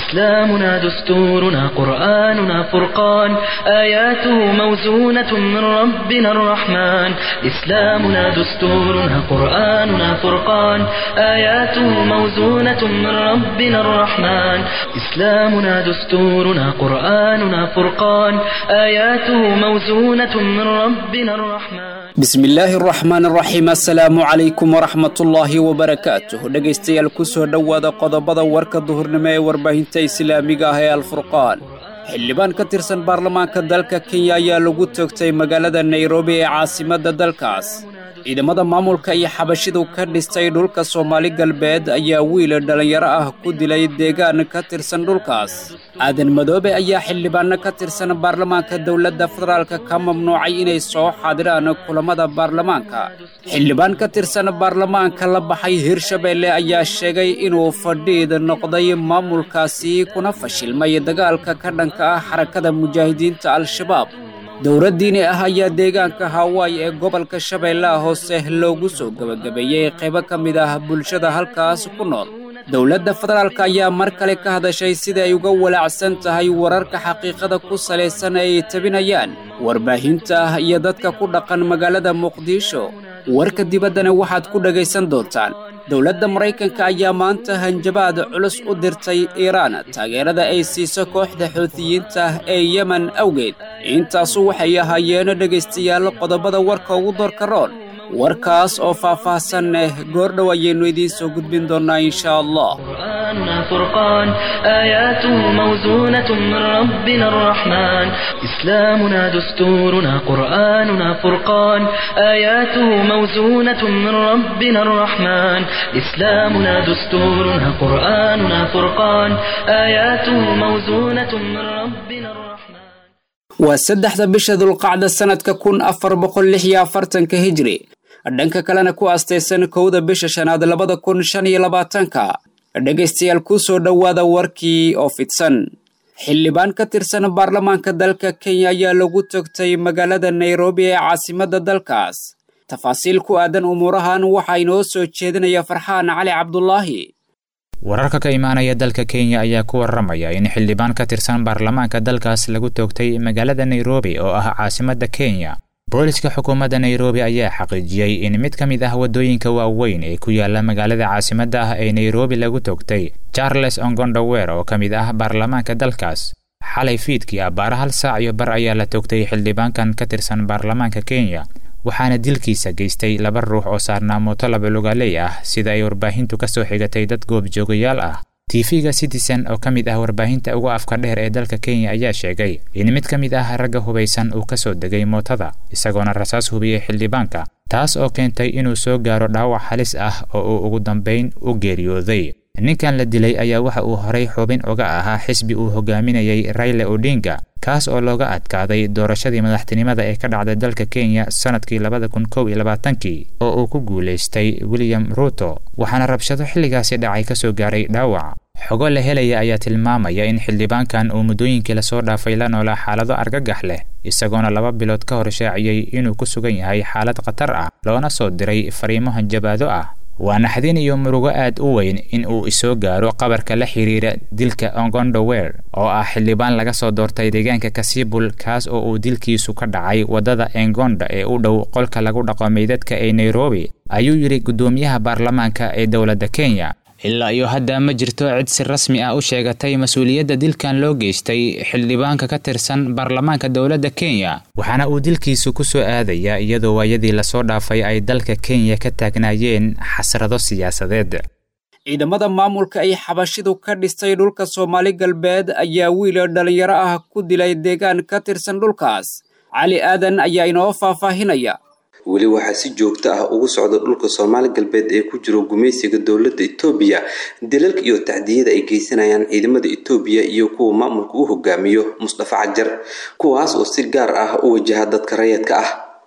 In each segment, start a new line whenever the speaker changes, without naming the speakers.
إسلامنا دستورنا قرآننا فرقان آياته موزونة من ربنا الرحمن إسلامنا دستورنا قرآننا فرقان آياته موزونة من ربنا الرحمن إسلامنا دستورنا قرآننا فرقان آياته موزونة من ربنا الرحمن
bismillaahi araxmaan araxiim assalaamu calaykum waraxmatullaahi wabarakaatuh dhegaystayaal ku soo dhowaada qodobada warka duhurnimo ee warbaahinta islaamiga ah ee alfurqaan xildhibaan ka tirsan baarlamaanka dalka kenya ayaa lagu toogtay magaalada nairobi ee caasimadda dalkaas ciidamada maamulka iyo xabashidu ka dhistay dhulka soomaali galbeed ayaa wiil dhallinyaro ah ku dilay deegaan ka tirsan dhulkaas aadan madoobe ayaa xildhibaanno ka tirsan baarlamaanka dowladda federaalka ka mamnuucay inay soo xaadiraan kulamada baarlamaanka xildhibaan ka tirsan baarlamaanka la baxay hirshabeelle ayaa sheegay inuu fadhiid noqday maamulkaasi kuna fashilmay dagaalka ka dhanka ah xarakada mujaahidiinta al-shabaab dowlad diini ah ayaa deegaanka hawaayi ee gobolka shabeellaha hoose loogu soo gebagabeeyey qaybo ka mid ah bulshada halkaas ku nool dowladda federaalk ayaa mar kale ka hadashay sida ay uga walaacsan tahay wararka xaqiiqada ku salaysan ay tabinayaan warbaahinta iyo dadka ku dhaqan magaalada muqdisho warka dibaddana waxaad ku dhegaysan doontaan dowladda maraykanka ayaa maanta hanjabaad culus u dirtay iiraan taageerada ay siiso kooxda xuutiyiinta ee yemen awgeed intaasu waxay ahaayeen dhegaystayaal qodobada warka ugu doorka roon warkaas oo faah-faahsan eh goordhow ayaynu idiin soo gudbin doonnaa insha allah
قرآننا فرقان آياته موزونة من ربنا الرحمن إسلامنا دستورنا قرآننا فرقان آياته موزونة من ربنا الرحمن إسلامنا دستورنا قرآننا فرقان آياته موزونة من ربنا الرحمن
waa saddexda bisha dulqacda sannadka kun afar boqol lix iyo afartanka hijri dhanka kalena ku astaysan kowda bisha shanaad labada kun shan iyo labaatanka dhegaystayaal ku soo dhowaada warkii oo fidsan xildhibaan ka tirsan baarlamaanka dalka kenya ayaa lagu togtay magaalada nairobi ee caasimadda dalkaas tafaasiil ku aadan umuurahan waxaa inoo soo jeedinaya farxaan cali cabdulaahi
wararka ka imaanaya dalka kenya ayaa ku waramaya in xildhibaan ka tirsan baarlamaanka dalkaas lagu toogtay magaalada nairobi oo ah caasimadda kenya booliska xukuumadda nairobi ayaa xaqiijiyey in mid ka mid ah waddooyinka waaweyn ee ku yaala magaalada caasimadda ah ee nairobi lagu toogtay charles ongondower oo ka mid ah baarlamaanka dalkaas xalay fiidkii abbaara hal saac iyo bar ayaa la toogtay xildhibaankan ka tirsan baarlamaanka kenya waxaana dilkiisa geystay laba ruux oo saarnaa mooto labalugaaley ah sida ay warbaahintu ka soo xigatay dad goobjoogayaal ah tv-ga citizen oo ka mid ah warbaahinta ugu afka dheer ee dalka kenya ayaa sheegay in mid ka mid ah ragga hubaysan uu ka soo degay mootada isagoona rasaas hubiyey xildhibaanka taas oo keentay inuu soo gaaro dhaawac halis ah oo uu ugu dambayn u geeriyooday ninkan la dilay ayaa waxa uu horay xubin uga ahaa xisbi uu hogaaminayay rayle odinga kaas oo looga adkaaday doorashadii madaxtinimada ee ka dhacday dalka kenya sannadkii labada kun kow iyo labaatankii oo uu ku guulaystay william ruto waxaana rabshado xilligaasi dhacay ka soo gaaray dhaawac xogo la helaya ayaa tilmaamaya in xildhibaankan uu muddooyinkii lasoo dhaafay la noolaa xaalado argagax leh isagoona laba bilood ka hor shaaciyey inuu ku sugan yahay xaalad khatar ah loona soo diray fariimo hanjabaado ah waa naxdin iyo murugo aad u weyn in uu isoo gaaro qabarka la xiriira dilka ongondower oo ah xildhibaan laga soo doortay deegaanka kasibul kaas oo uu dilkiisu ka dhacay waddada engonda ee u dhow qolka lagu dhaqo meydadka ee nairobi ayuu yidhi guddoomiyaha baarlamaanka ee dowladda kenya ilaa iyo hadda ma jirto cid si rasmi ah u sheegatay mas-uuliyadda dilkan loo geystay xildhibaanka ka tirsan baarlamaanka dowladda kenya waxaana uu dilkiisu ku soo aadayaa iyadoo waayadii lasoo dhaafay ay dalka kenya ka taagnaayeen xasrado siyaasadeed
ciidamada maamulka ay xabashidu ka dhistay dhulka soomaali galbeed ayaa wiil dhallinyaro ah ku dilay deegaan ka tirsan dhulkaas cali aadan ayaa inoo faahfaahinaya
weli waxaa si joogto ah ugu socda dhulka soomaali galbeed ee ku jiro gumaysiga dowladda etoobiya dalalka iyo tacdiyada ay geysanayaan ciidamada etoobiya iyo kuwa maamulka u hogaamiyo mustafa cajar kuwaas oo si gaar ah u wajaha dadka rayadka ah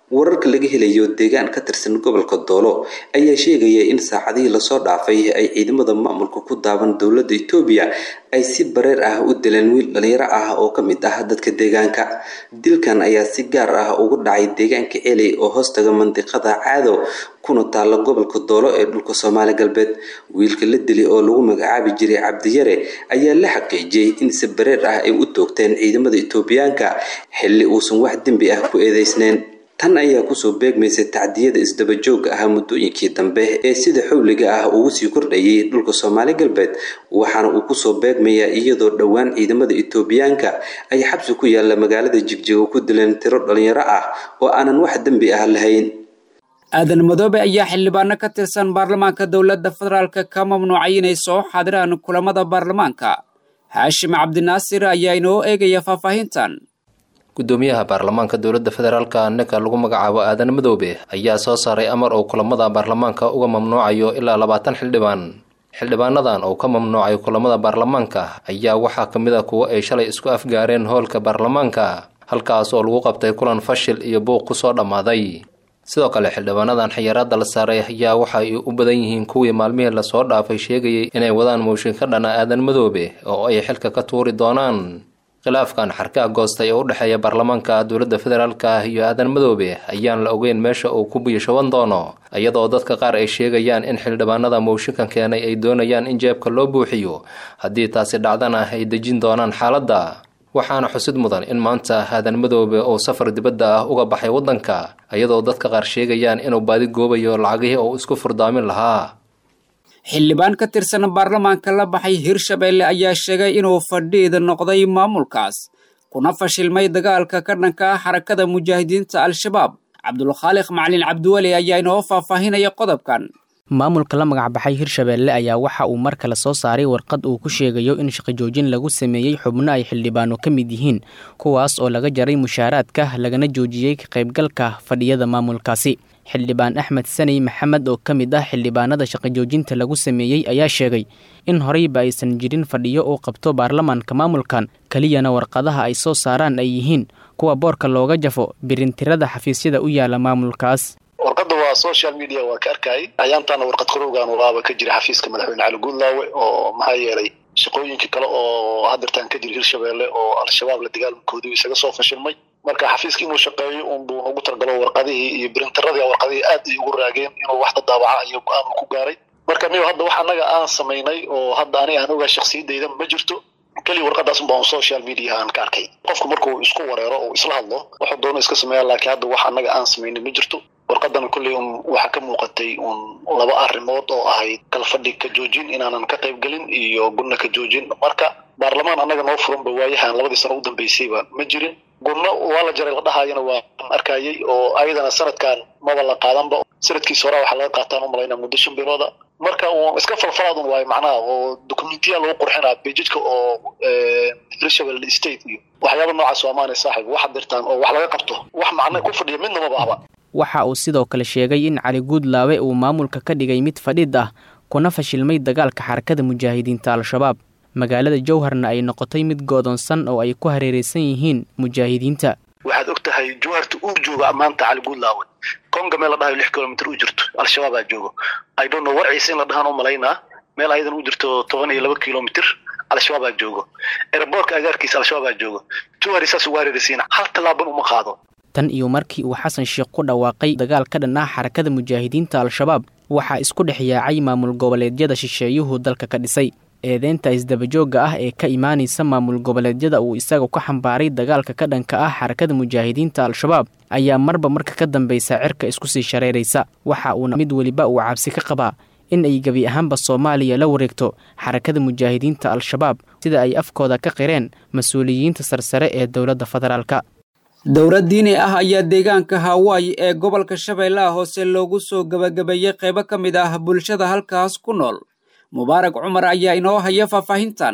wararka laga helayo deegaan ka tirsan gobolka doolo ayaa sheegaya in saacadihii lasoo dhaafay ay ciidamada maamulka ku daaban dowladda etoobiya ay si bareer ah u dileen wiil dhalinyaro ah oo ka mid ah dadka deegaanka dilkan ayaa si gaar ah ugu dhacay deegaanka celey oo hoostaga mandiqada caado kuna taalla gobolka doolo ee dhulka soomaali galbeed wiilka la dili oo lagu magacaabi jiray cabdiyare ayaa la xaqiijiyey in si bareer ah ay u toogteen ciidamada etoobiyaanka xilli uusan wax dembi ah ku eedeysneyn tan ayaa kusoo beegmaysay tacdiyada isdabajooga ah muddooyinkii dambe ee sida xowliga ah ugu sii kordhayay dhulka soomaali galbeed waxaana uu kusoo beegmayaa iyadoo dhowaan ciidamada etoobiyaanka ay xabsi ku yaalla magaalada jigjigo ku dileen tiro dhalinyaro ah oo aanan wax dembi ah lahayn
aadan madoobe ayaa xildhibaano ka tirsan baarlamaanka dowladda federaalka ka mamnuucay inay soo xaadiraan kulamada baarlamaanka haashim cabdinaasir ayaa inoo eegaya faahfaahintan
gudoomiyaha baarlamaanka dowladda federaalka ninka lagu magacaabo aadan madoobe ayaa soo saaray amar uu kulamada baarlamaanka uga mamnuucayo ilaa labaatan xildhibaan xildhibaanadan uu ka mamnuucay kulamada baarlamaanka ayaa waxaa ka mid a kuwo ay shalay isku afgaareen hoolka baarlamaanka halkaas oo lagu qabtay kulan fashil iyo buuq kusoo dhammaaday sidoo kale xildhibaanadan xayiraada la saaray ayaa waxa ay u badan yihiin kuwii maalmihii lasoo dhaafay sheegayay inay wadaan mooshin ka dhana aadan madoobe oo ay xilka ka tuuri doonaan khilaafkan xarkaha goostay ee u dhexeeya baarlamaanka dowladda federaalka iyo aadan madoobe ayaan la ogeyn meesha uu ku biyashaban doono iyadoo dadka qaar ay sheegayaan in xildhibaanada mooshinkan keenay ay doonayaan in jeebka loo buuxiyo haddii taasi dhacdana ay dejin doonaan xaaladda waxaana xusid mudan in maanta aadan madoobe oo safar dibadda ah uga baxay waddanka iyadoo dadka qaar sheegayaan inuu baadi goobayo lacagihii uu isku furdaamin lahaa
xildhibaan ka tirsan baarlamaanka la baxay hirshabeelle ayaa sheegay inuu fadhiid noqday maamulkaas kuna fashilmay dagaalka ka dhanka ah xarakada mujaahidiinta al-shabaab cabdulkhaaliq macalin cabdiweli ayaa inoo faahfaahinaya qodobkan
maamulka la magacbaxay hirshabeelle ayaa waxa uu mar kale soo saaray warqad uu ku sheegayo in shaqajoojin lagu sameeyey xubno ay xildhibaano ka mid yihiin kuwaas oo laga jaray mushaaraadka lagana joojiyey ka qaybgalka fadhiyada maamulkaasi xildhibaan axmed saney maxamed oo ka mid ah xildhibaanada shaqajoojinta lagu sameeyey ayaa sheegay in horeyba aysan jirin fadhiyo uu qabto baarlamaanka maamulkan keliyana warqadaha ay soo saaraan ay yihiin kuwa boorka looga jafo birintirada xafiisyada u yaala maamulkaas
warqada waa social media waa ka arkayay ayaantaana warqad qarowgan walaaba ka jira xafiiska madaxweyne cali guudlaawe oo maxaa yeelay shaqooyinka kale oo hadirtaan ka jira hirshabeelle oo al-shabaab la dagaalamakoodii isaga soo fashilmay marka xafiiska inuu shaqeeyo unbuu ugu targalo warqadihii iyo birintaradii warqadihii aad ay ugu raageen inuu waxda daawaca iyo go-aan uu ku gaaray marka niyo hadda wax annaga aan samaynay oo hadda aniga aan ogaa shaksiyadayda ma jirto keliya warqadaas unbaan social media aan ka arkay qofku markuu isku wareero oo isla hadlo wuxuu doono iska sameeya laakiin hadda wax annaga aan samaynay ma jirto warqadana kolley un waxaa ka muuqatay un laba arrimood oo ahayd kala fadhi ka joojin inaanan ka qaybgelin iyo gunna ka joojin marka baarlamaan annaga noo furanba waayahan labadii sano u dambeysayba ma jirin gunno waa la jaray la dhahayana waa arkayay oo ayadana sanadkan maba la qaadanba sanadkiisa hore waxaa laga qaataan umalayna muddo shan bilooda marka uun iska falfalaadun waayo macnaha oo dokumentiya lagu qurxinaa bejidka oo hirshabelle state iyo waxyaaba noocaas waa maanay saaxib wax dirtaan oo wax laga qabto wax macna ku fadhiya midna maba ahba
waxa uu sidoo kale sheegay in cali guudlaawe uu maamulka ka dhigay mid fadhiid ah kuna fashilmay dagaalka xarakada mujaahidiinta al-shabaab magaalada jowharna ay noqotay mid goodoonsan oo ay ku hareeraysan yihiin mujaahidiinta
waxaad og tahay jowharta uu joogo maanta cali guudlaawe konga meel la dhahayo lix kilomitr u jirto al-shabaabaa joogo idonno warciisa in la dhahaan u malaynaa meel ayadan u jirto toban iyo laba kilomitr al-shabaabaa joogo eraboorka agaarkiisa al-shabaabaa joogo jowhari saas ugu hareeraysiin hal tallaaban uma qaado
tan iyo markii uu xasan sheekh ku dhawaaqay dagaal ka dhan ah xarakada mujaahidiinta al-shabaab waxaa isku dhex yaacay maamul goboleedyada shisheeyuhu dalka ka dhisay eedeynta isdabajoogga ah ee ka imaanaysa maamul goboleedyada uu isaga ka xambaaray dagaalka ka dhanka ah xarakada mujaahidiinta al-shabaab ayaa marba marka ka dambaysa cirka isku sii shareeraysa waxa uuna mid weliba uu cabsi ka qabaa in ay gebi ahaanba soomaaliya la wareegto xarakada mujaahidiinta al-shabaab sida ay afkooda ka qireen mas-uuliyiinta sarsare ee dowladda federaalka
dowlad diini ah ayaa deegaanka hawaayi ee gobolka shabeellaha hoose loogu soo gebagabeeyey qaybo ka mid ah bulshada halkaas ku nool mubaarak cumar ayaa inoo haya faahfaahintan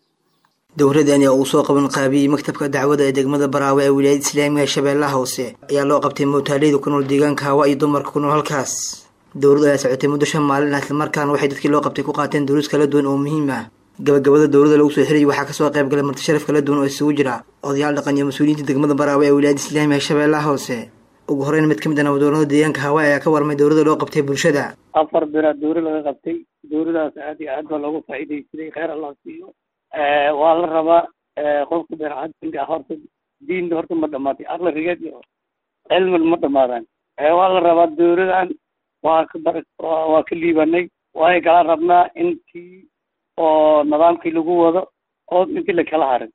dowladani oo uu soo qaban qaabiyey maktabka dacwada ee degmada baraawe ee wilaayada islaamiga shabeellaha hoose ayaa loo qabtay mowtaaliyada ku nool deegaanka hawa iyo dumarka ku nool halkaas dowladdu ayaa socotay muddo shan maalin ah islamarkaana waxay dadkii loo qabtay ku qaateen duruus kala duwan oo muhiim ah gabagabada dowladda lagu soo xirayay waxaa kasoo qayb galay marti sharaf kala duwan oo isugu jira odayaal dhaqan iyo mas-uuliyiinta degmada baraawe ee wilaayada islaamiga shabeellaha hoose ugu horeyn mid ka mid a nabadoonada deegaanka hawaayi ayaa ka warmay dowladda loo qabtay bulshada
afar biraad dowri laga qabtay dowladaas aad iyo aad baa loogu faa'iidaysaday kheyr allah siiyo waa la rabaa qofka beercadinka horta diinta horta ma dhamaatay aqli rigeed iyo cilmil ma dhamaadaan waa la rabaa dowladan waa ka bar waa ka liibanay waay kala rabnaa intii oo nidaamkii lagu wado oo intii lakala harin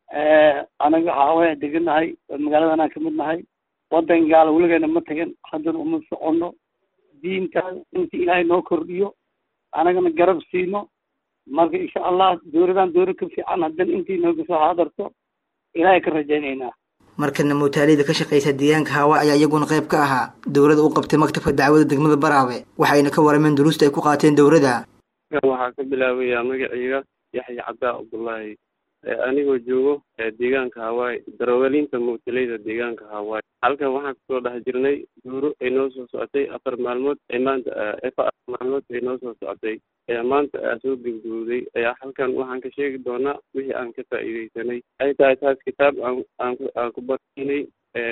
anaga waxaa deganahay magaaladan aan kamid nahay wadan gaala weligeena ma tagan haddana uma socono diintaas intii ilaahay noo kordhiyo anagana garab siino marka insha allah dowladan dowlad ka fiican haddana intii nooga soo haadarto ilaahay ka rajaynaynaa
markana mutaalida ka shaqeysa deegaanka hawa ayaa iyaguna qayb ka ahaa dowladda u qabtay maktabka dacwada degmada baraawe waxayna ka warameen duruusta ay ku qaateen dowladda
waxaa ka bilaabayaa magacayga yaxya cabdaa cabdullaahi anigoo joogo deegaanka hawaayi daroogalinta mubtalayda deegaanka hawaayi halkan waxaan kasoo dhex jirnay duuro ay noo soo socotay afar maalmood ay maanta afar maalmood ay noo soo socotay maanta aa soo gebgowday ayaa halkan waxaan ka sheegi doonaa wixii aan ka faa'iidaysanay ay tahay taas kitaab aan aan aan ku barnay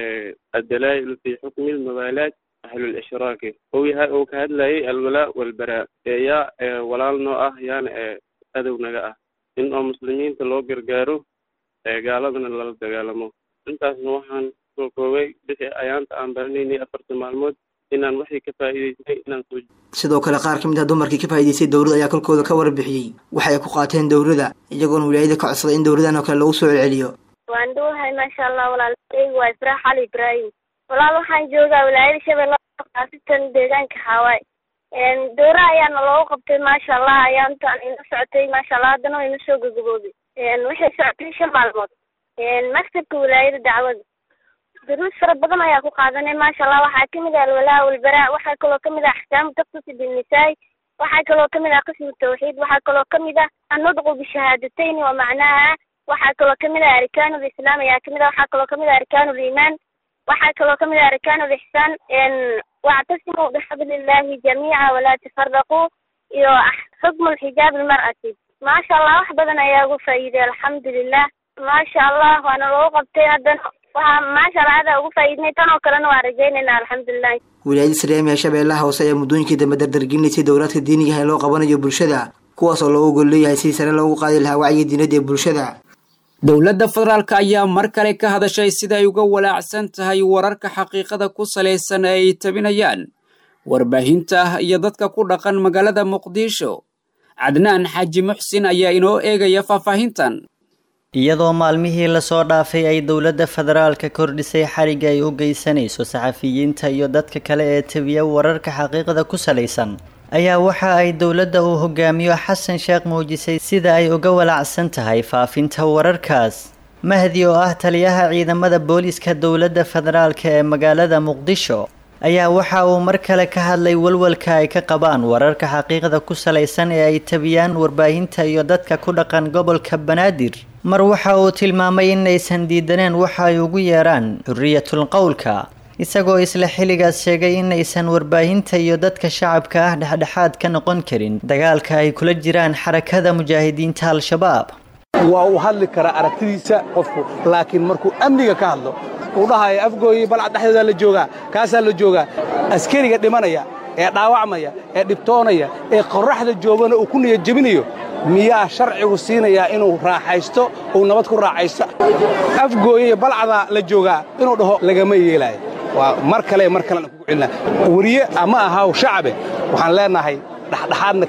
addalaa'il fi xukmi lmabaalaat ahlul ishraaki ou yahay oo ka hadlayay alwalaa walbaraa yaa walaal noo ah yaana adow naga ah in oo muslimiinta loo gargaaro gaaladana lala dagaalamo intaasna waxaan soo koobay bixi ayaanta aan baranaynay afarta maalmood inaan waxay ka faa'iidaysnay inaan soo
sidoo kale qaar ka mid ah dumarkii ka faa'iidaystay dowladda ayaa kolkooda ka warbixiyey waxay ku qaateen dowladda iyagoona wilaayada ka codsaday in dowladan oo kale lagu soo celceliyo
waan dhuwahay maasha allah walaalkeyga waa ifraax cali ibraahim walaal waxaan joogaa wilaayada shabeelle khaasatan deegaanka xaawaay dowra ayaana loogu qabtay maasha allah ayaantaan ina socotay maasha allah haddana wayna soo gagaboobay waxay socotay shan maalmood maktabka wilaayada dacwada duruus fara badan ayaa ku qaadanay maasha allah waxaa kamid ah alwalaa walbaraa waxaa kaloo kamid ah axkaamu taqsusi binnisaai waxaa kaloo kamid ah qismu tawxiid waxaa kaloo kamid ah annudqu bishahaadatayn wa macnaha waxaa kaloo kamid ah arkaanu lislaam ayaa kamid ah waxaa kaloo kamid ah arkaanu liimaan waxaa kaloo kamid ah arkaanu lixsaan wactasimuu bixabli illahi jamiica walaa tafaraquu iyo xukmu lxijaab almar'ati maasha allah wax badan ayaa ugu faa'iiday alxamdulilah maasha allah waana loogu qabtay haddana waxaa maasha allah adaa ugu faa'iidnay tan oo kalena waan rajaynayna alxamdulilah
wilaayada islaamiga shabeellaha hoose ayaa muddooyinkii dambe dardargelinaysay dowlaadka diinigaha ee loo qabanayo bulshada kuwaas oo loogu gol leeyahay sidii sare loogu qaadi lahaa wacyiga diinada ee bulshada
dowladda federaalka ayaa mar kale ka hadashay sida ay uga walaacsan tahay wararka xaqiiqada ku salaysan ee ay tabinayaan warbaahinta iyo dadka ku dhaqan magaalada muqdisho cadnaan xaaji muxsin ayaa inoo eegaya faahfaahintan
iyadoo maalmihii lasoo dhaafay ay dowladda federaalka kordhisay xariga ay u geysanayso saxafiyiinta iyo dadka kale ee tabiya wararka xaqiiqda ku salaysan ayaa waxa ay dowladda uu hogaamiyo xasan sheekh muujisay sida ay uga walacsan tahay faafinta wararkaas mahdi oo ah taliyaha ciidamada booliiska dowladda federaalka ee magaalada muqdisho ayaa waxa uu mar kale ka hadlay walwalka ay ka qabaan wararka xaqiiqda ku salaysan ee ay tabiyaan warbaahinta iyo dadka ku dhaqan gobolka banaadir mar waxa uu tilmaamay inaysan diidaneen waxa ay ugu yeeraan xuriyatul qowlka isagoo isla xilligaas sheegay inaysan warbaahinta iyo dadka shacabka ah dhexdhexaad ka noqon karin dagaalka ay kula jiraan xarakada mujaahidiinta al-shabaab
waa uu hadli karaa aragtidiisa qofku laakiin markuu amniga ka hadlo uu dhahayo afgooyi balcad dhexdeedaa la joogaa kaasaa la joogaa askariga dhimanaya ee dhaawacmaya ee dhibtoonaya ee qorraxda joogana uu ku niyad jebinayo miyaa sharcigu siinayaa inuu raaxaysto uu nabad ku raaxaysto afgooye balcada la joogaa inuu dhaho lagama yeelaayo waa mar kale mar kalena kugu celina weriye ama ahaw shacabe waxaan leenahay dhexdhexaadna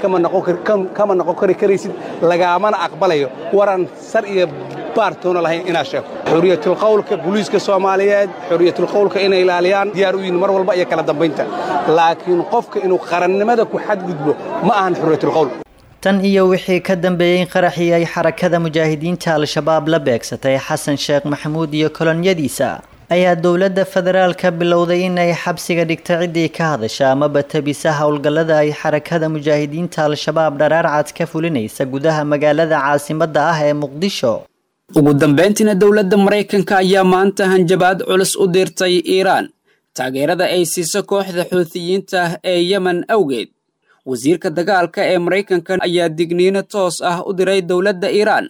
kama noqon kari karaysid lagaamana aqbalayo waran sar iyo baartoona lahayn inaad sheegto xuriyatulqawlka booliiska soomaaliyeed xuriyatulqawlka inay ilaaliyaan diyaar u yihin mar walba iyo kala dambaynta laakiin qofka inuu qarannimada ku xadgudbo ma ahan xuriyatulqawl
tan iyo wixii ka dambeeyey qaraxii ay xarakada mujaahidiinta al-shabaab la beegsatay xasan sheekh maxamuud iyo kolonyadiisa ayaa dowladda federaalka bilowday inay xabsiga dhigta ciddii ka hadasha amaba tabisa howlgallada ay xarakada mujaahidiinta al-shabaab dharaarcad ka fulinaysa gudaha magaalada caasimadda ah ee muqdisho
ugu dambeyntiina dowladda maraykanka ayaa maanta hanjabaad culus u dirtay iiraan taageerada ay siiso kooxda xuutiyiinta ee yemen awgeed wasiirka dagaalka ee maraykanka ayaa digniino toos ah u diray dowladda iiraan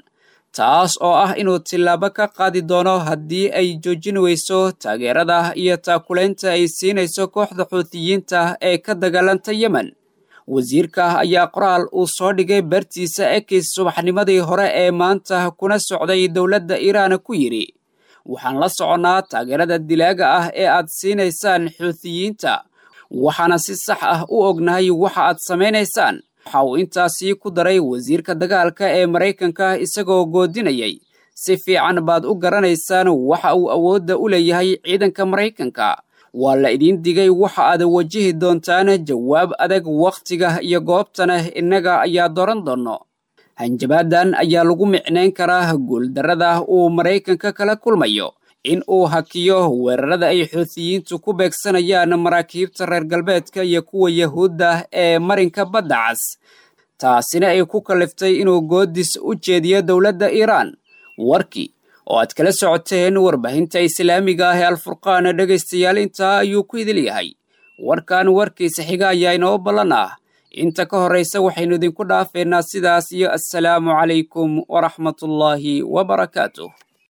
taas oo ah inuu tillaabo ka qaadi doono haddii ay joojin weyso taageerada iyo taakulaynta ay siinayso kooxda xuutiyiinta ee ka dagaalanta yemen wasiirka ayaa qoraal uu soo dhigay bartiisa ekis subaxnimadii hore ee maanta kuna socday dowladda iiraan ku yidhi waxaan la soconnaa taageerada dilaaga ah ee aad siinaysaan xuutiyiinta waxaana si sax ah u ognahay waxa aad samaynaysaan waxa uu intaasii ku daray wasiirka dagaalka ee maraykanka isagoo goodinayay si fiican baad u garanaysaan waxa uu awoodda u leeyahay ciidanka maraykanka waa la idiin digay waxa aad wajihi doontaan jawaab adag wakhtiga iyo goobtana innaga ayaa dooran doonno hanjabaadan ayaa lagu micnayn karaa guuldarrada uu maraykanka kala kulmayo in uu hakiyo weerarada ay xuutiyiintu ku beegsanayaan maraakiibta reer galbeedka iyo kuwa yahuudda ee marinka badda cas taasina ay ku kalliftay inuu goodis u jeediyo dowladda iiraan warkii oo aad kala socoteen warbaahinta islaamiga ah ee alfurqaan dhegaystayaal intaa ayuu ku idil yahay warkan warkiisa xiga ayaa inoo ballan ah inta ka horraysa waxaynu idinku dhaafeynaa sidaas iyo assalaamu calaykum waraxmatullaahi wabarakaatuh